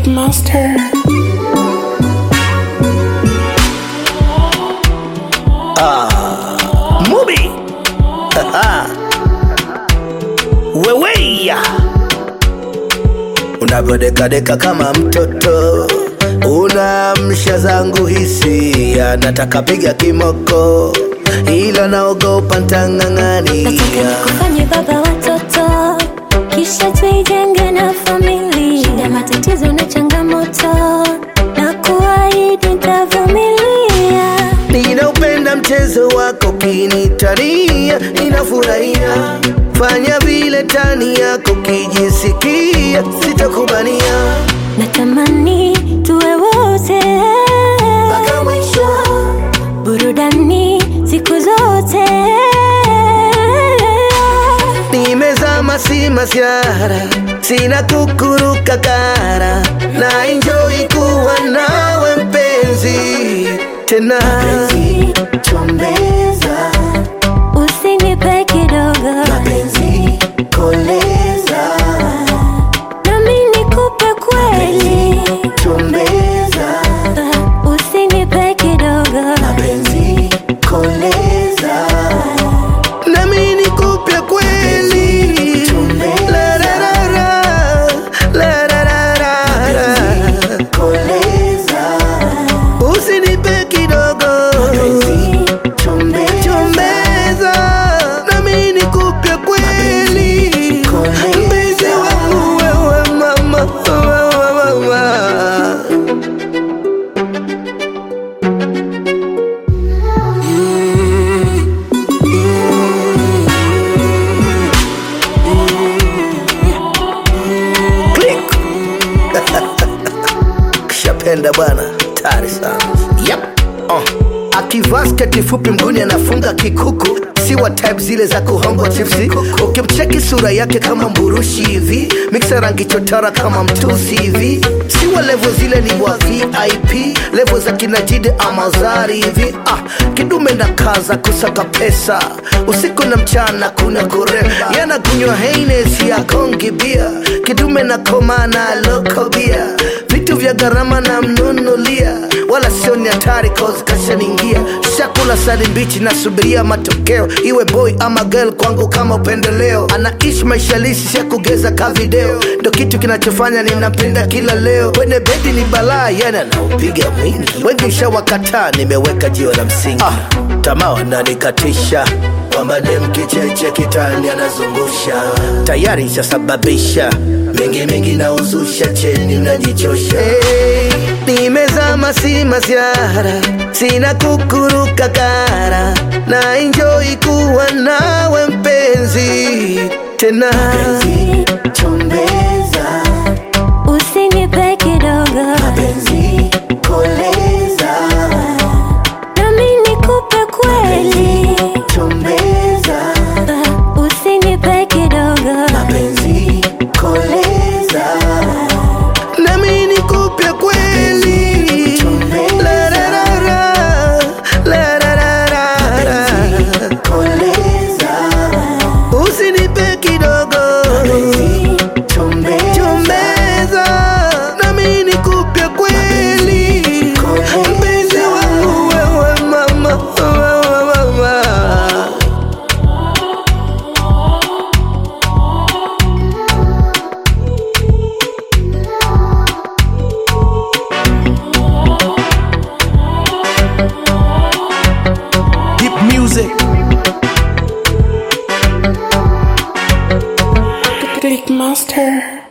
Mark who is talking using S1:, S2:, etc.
S1: Click Master.
S2: Mubi weweya unavyodekadeka kama mtoto unamsha zangu hisia nataka piga kimoko ila naogopa
S3: Nataka
S2: ntang'ang'ania
S3: nikufanye baba watoto, kisha tuijenge na familia. Shida, matatizo na changamoto, na kuahidi nitavumilia.
S2: ninaupenda mchezo wako kinitania ninafurahia fanya vile tani yako kijisikia sitakubania
S3: Natamani tuwe wote
S2: mpaka mwisho
S3: burudani siku zote.
S2: nimezama si masiara sina kukuruka kara na enjoy kuwa nawe mpenzi tena chombeza
S3: Usinipe kidogo,
S2: penzi koleza
S3: nami nikupe kweli.
S2: chombeza
S3: Usinipe kidogo,
S2: penzi koleza nami nikupe kweli La, la, la, la. La, la, la, la, la. usinipe kidogo chombeza nami nikupe kweli mpenzi wangu wewe mama wewe mama Click. kishapenda bwana tari sana yep. uh. akivaa sketi fupi mguni anafunga kikuku si wa type zile za kuhongwa chipsi ukimcheki sura yake kama mburushi hivi miksa rangi chotara kama mtusi hivi si wa levo zile ni wa vip levo za kinajidi amazari hivi ah, kidume na kaza kusaka pesa usiku na mchana kuna kuremba yana kunywa heines ya kongi bia kidume na koma na loko bia vitu vya gharama na mnunulia wala sio ni hatari cause kashaningia shakula sali mbichi nasubiria matokeo iwe boy ama girl kwangu kama upendeleo anaishi maisha lisi ya kugeza ka video ndo kitu kinachofanya ninapenda kila leo kwenye bedi ni balaa yani anaupiga mwingi wengi shawakataa nimeweka jiwe la msingi ah, tamaa wananikatisha kwamba dem kicheche kitani anazungusha tayari ishasababisha mengi mengi na uzusha cheni unajichosha hey, nimezama si masiara sina kukuruka kara na enjoy kuwa nawe mpenzi tena chombeza
S3: usinipe kidogo,
S2: penzi koleza
S3: nami nikupe kweli.
S2: chombeza
S3: Usinipe kidogo,
S2: penzi koleza nami nikupe kweli La, la, la, la. La, la, la, la, la. usinipe kidogo chombeza nami nikupe kweli mpenzi wangu wewe mama wewe mama
S4: Deep music.
S1: Click Master.